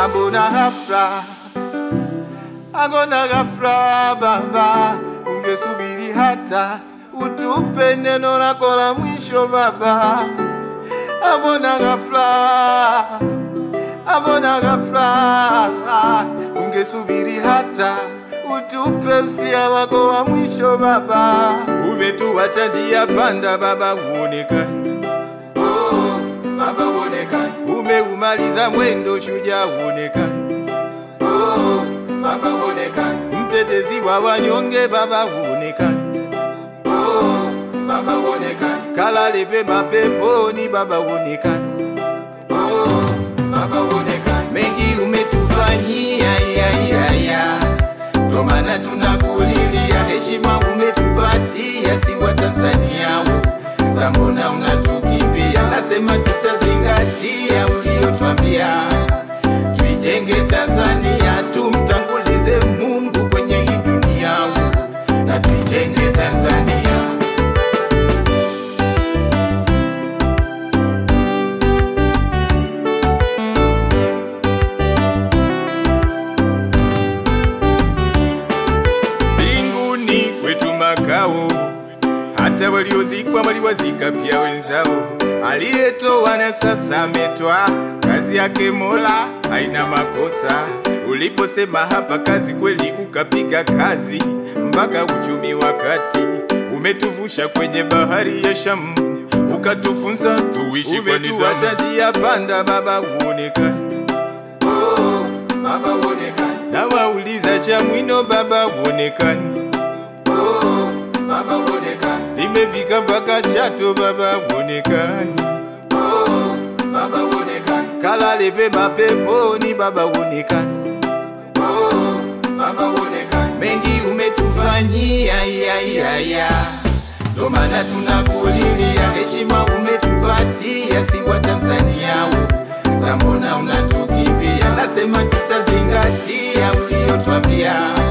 ambona ghafla, angona ghafla Baba, ungesubiri hata utupe neno lako la mwisho Baba, ambona ghafla, ambona ghafla, ungesubiri hata utupe usia wako wa mwisho Baba, umetuacha njia panda Baba, uonekane oh, Baba uonekane, umeumaliza mwendo shujaa uonekane oh, Baba uonekane, mtetezi wa wanyonge Baba uonekane oh, Baba uonekane, kalale pema peponi Baba uonekane oh, Baba uonekane, mengi umetufanyia ya, ya, ya. Ndo maana tunakulilia, heshima umetupatia, si wa Tanzania sasa mbona unatukimbia? Nasema tutazingatia uliotwambia, tuijenge Tanzania, tumtangulize Mungu kwenye hii dunia na tuijenge Tanzania. mbinguni kwetu makao, hata waliozikwa waliwazika pia wenzao. Aliyetoa na sasa ametwa, kazi yake Mola haina makosa. Uliposema hapa kazi, kweli ukapiga kazi mpaka uchumi wakati umetuvusha kwenye bahari ya Shamu, ukatufunza tuishi kwa nidhamu. Umetuacha njia panda, Baba uonekane oh, Baba uonekane. Na wauliza cha mwino Baba uonekane oh, Baba uonekane. Nimefika mpaka Chato Baba uonekane oh, Baba uonekane. Kalale pema peponi Baba uonekane oh, Baba uonekane. Mengi umetufanyia ya, ya, ya. Ndo maana tunakulilia, heshima umetupatia, si wa Tanzania sasa mbona unatukimbia? Nasema tutazingatia uliotwambia